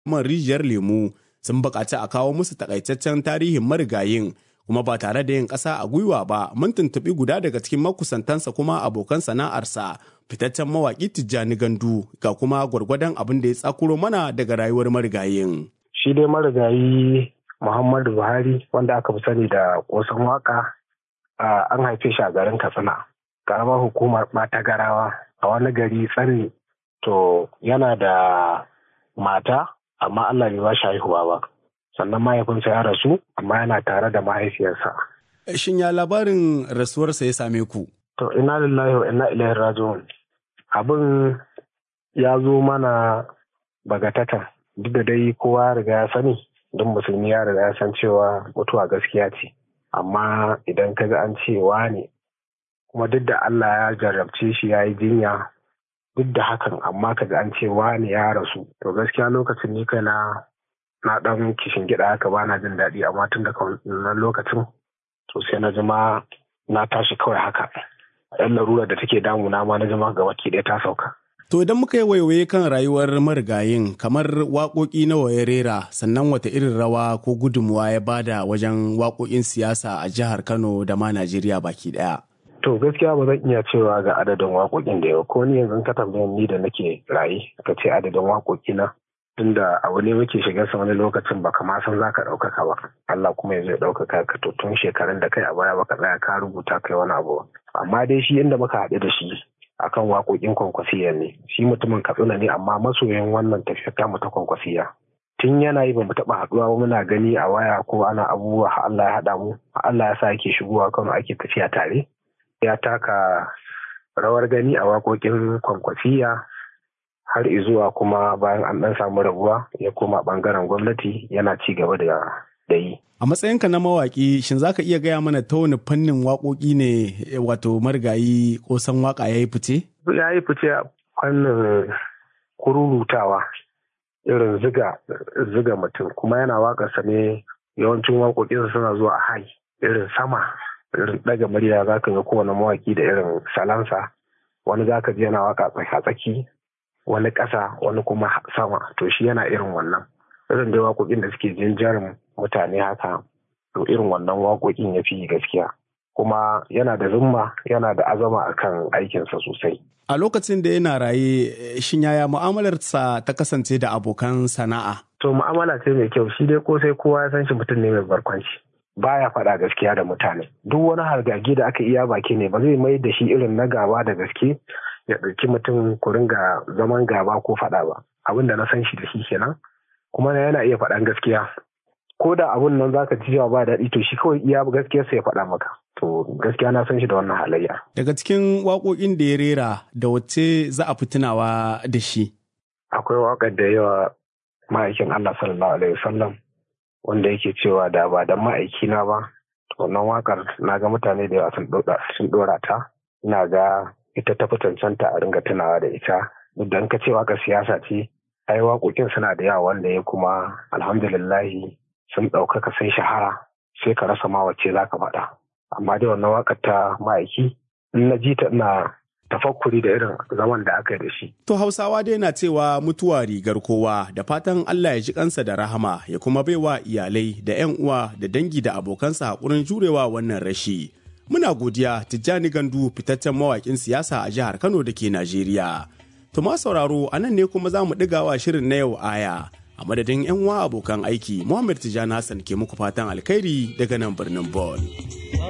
man rijiyar lemu sun buƙaci a kawo musu takaitaccen tarihin marigayin kuma ba tare da yin ƙasa a gwiwa ba mun tuntuɓi guda daga cikin makusantansa kuma abokan sana'arsa fitaccen mawaƙi tijjani gandu ga kuma gwargwadon abin da ya tsakuro mana daga rayuwar marigayin. shi dai marigayi muhammadu buhari wanda aka fi sani da ƙosan waka an haife shi a garin katsina karamar hukumar ɓata garawa a wani gari tsanni to yana da mata amma allah bai ba shi haihuwa ba sannan mahaifinsa ya rasu amma yana tare da mahaifiyarsa Shin ya labarin rasuwarsa ya same ku? to ina lillahi wa ina ilaihi raji'un abin ya zo mana bagatatan duk da dai kowa ya riga ya sani don musulmi ya riga ya san cewa mutuwa gaskiya ce amma idan ka ga an cewa ne kuma duk da Allah ya jarrabce shi ya yi jinya duk da hakan amma ka ga an cewa ne ya rasu to gaskiya lokacin ni kai na na dan kishin gida haka ba na jin daɗi amma tun daga wannan lokacin to sai na jima na tashi kawai haka yan larura da take damuna ma na jima ga baki ɗaya ta sauka To idan muka yi waiwaye kan rayuwar marigayin kamar waƙoƙi nawa ya rera sannan wata irin rawa ko gudunmuwa ya bada wajen waƙoƙin siyasa a jihar Kano da ma Najeriya baki ɗaya. To gaskiya ba zan iya cewa ga adadin waƙoƙin da yau ko ni yanzu ka tambaye ni da nake raye ka ce adadin waƙoƙi na tunda abu ne muke shiga sa wani lokacin ba kama san za ka ɗaukaka ba Allah kuma ya zai ɗaukaka ka to tun shekarun da kai a baya baka tsaya ka rubuta kai wani abu amma dai shi inda muka haɗu da shi akan waƙoƙin kwankwasiya ne shi mutumin katsina ne amma masoyin wannan tafiyar tamu ta kwankwasiya tun yana yi ba mu taɓa haɗuwa ba muna gani a waya ko ana abubuwa Allah ya haɗa mu Allah ya sa ake shigowa kano ake tafiya tare ya taka rawar gani a waƙoƙin kwankwasiya har izuwa kuma bayan an ɗan samu rabuwa ya koma ɓangaren gwamnati yana ci gaba da da yi. A matsayinka na mawaƙi, shin za ka iya gaya mana ta wani fannin waƙoƙi ne wato marigayi ko san waƙa ya yi fice? Ya yi fice a fannin kururutawa irin ziga ziga mutum kuma yana waƙarsa ne yawancin waƙoƙinsa suna zuwa a hai irin sama irin ɗaga murya za ka ga kowane mawaƙi da irin salansa wani za ka ji yana waƙa tsaki wani ƙasa wani kuma sama to shi yana irin wannan irin dai waƙoƙin da suke jinjarin mutane haka to irin wannan waƙoƙin ya fi gaskiya kuma yana da zumma yana da azama akan aikinsa sosai A lokacin da yana raye shin yaya mu'amalarsa ta kasance da abokan sana'a? to mu'amala ce mai kyau shi dai ko sai kowa ya san shi mutum ne mai barkwanci baya faɗa gaskiya da mutane duk wani hargagi da aka iya baki ne ba zai mai da shi irin na gaba da gaske ya ɗauki mutum ku ringa zaman gaba ko faɗa ba abin da na san shi da shi kenan kuma yana iya faɗan gaskiya ko da abun nan zaka ji cewa ba daɗi to shi kawai iya gaskiyar sa ya faɗa maka to gaskiya na san shi da wannan halayya Daga cikin waƙoƙin da ya rera da wacce za a fi tunawa da shi? akwai waƙar da yawa ma'aikin Allah sallallahu alaihi wasallam wanda yake cewa da ba da ma'aikina ba to wannan waƙar na ga mutane da yawa sun ɗora ta ina ga ita ta fi cancanta a ringa tunawa da ita duk da ka ce waƙar siyasa ce ai waƙoƙin suna da yawa wanda ya kuma alhamdulillahi sun ɗaukaka sun shahara sai ka rasa ma wacce za ka faɗa amma dai wannan waƙar ta ma'aiki in na ji ta ina tafakkuri da irin zaman da aka yi da shi. To Hausawa dai na cewa mutuwa rigar kowa da fatan Allah ya ji kansa da rahama ya kuma baiwa iyalai da 'yan uwa da dangi da abokansa haƙurin jurewa wannan rashi. Muna godiya Tijjani Gandu fitaccen mawaƙin siyasa a jihar Kano da ke Najeriya. To ma sauraro a nan ne kuma za mu ɗigawa shirin na yau aya. A madadin 'yan uwa abokan aiki, Muhammad Tijjani Hassan ke muku fatan alkhairi daga nan birnin Bon.